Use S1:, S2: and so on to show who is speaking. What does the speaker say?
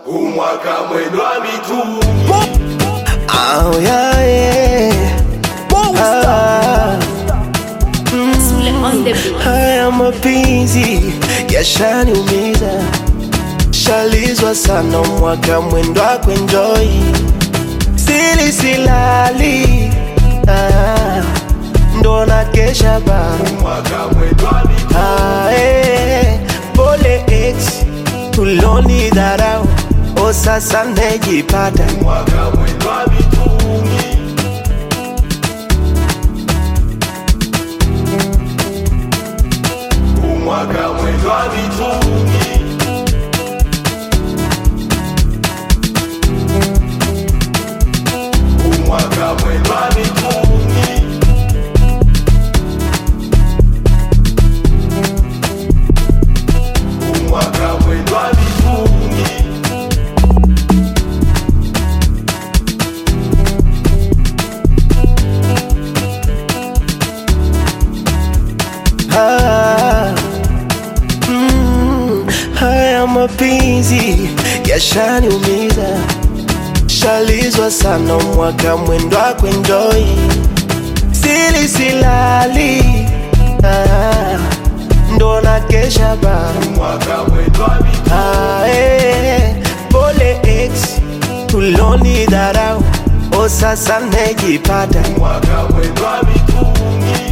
S1: umwaka mwendwa mitungi
S2: Oh, yeah, yeah. Ah,
S3: Sule on the beat.
S2: haya mapenzi yashaniumiza, shalizwa sana mwaka mwendo wa kuenjoy, sili silali ah, ndo na kesha ba
S1: umwaka mwendwa mitungi
S2: ah, eh, pole ex tuloni dharau, o sasa nejipata
S1: umwaka mwendwa mitungi umwaka mwendwa mitungi umwaka mwendwa mitungi umwaka mwendwa mitungi
S2: Ah, mm, haya mapenzi yashaniumiza, shalizwa sana mwaka mwendo wa kuenjoy, sili silali ah, ndo na kesha ba
S1: umwaka mwendwa mitungi
S2: ah, eh, pole ex tuloni dharau, o sasa nejipata
S1: umwaka mwendwa mitungi